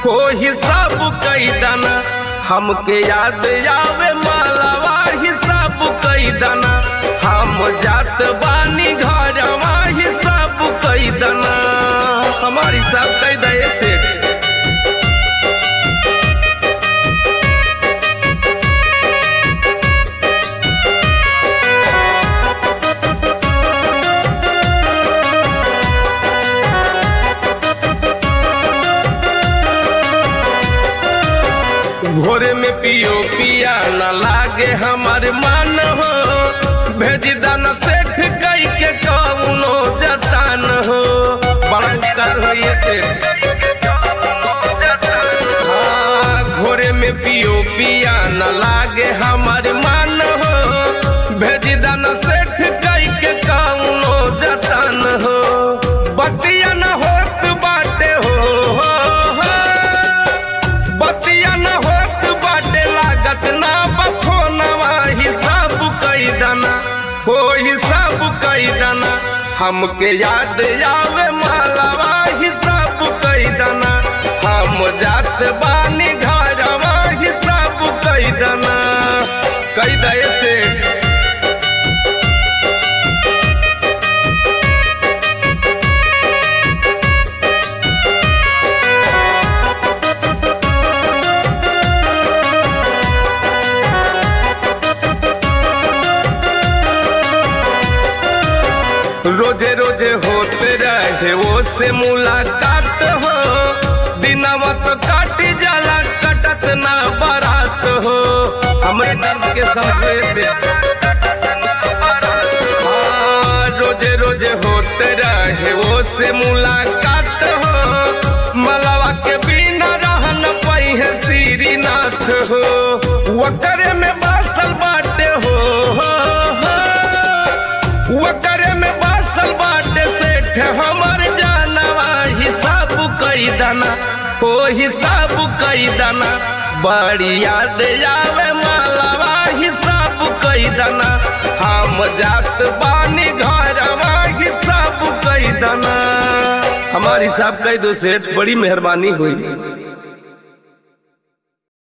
हो हिसाब कई दाना हमके याद आवे मालावा हिसाब कई दाना हम जात बानी घरवा हिसाब कई दाना हमारी हिसाब कई दे से भोरे में पियो पिया न लागे हमार मन हो भेज दाना सेठ कई के कौनो जतान हो बड़ा उपकार हो ये सेठ हाँ, भोरे में पियो पिया न लागे हमार मन हो भेज दाना सेठ कई के कौनो जतान हो बतिया न होत बाटे हो, हो, हो। बतिया न होत बाटे लागत ना बखोनवा हिसाब कई दाना हो हिसाब कई दाना हमके याद आवे मालावा हिसाब कई दाना हम जात बानी घरवा हिसाब कई दाना कई दे से रोजे रोजे होते रहे वो से मुलाकात हो दिनवा तो काट जाला कटत ना बारात हो हमरे दर्द के समझे से हाँ, रोजे रोजे होते रहे वो से मुलाकात हो मलावा के बिना रहन पई है श्रीनाथ हो वकरे में बासल बाटे हो, हो, हो। वकरे में बासल बाटे सेठ हमर जानवा हिसाब कई दाना हो हिसाब कई दाना बड़ी याद आवे मालावा हिसाब कई दाना हम जात बानी घरवा हिसाब कई दाना हमार हिसाब कई दो सेठ बड़ी मेहरबानी हुई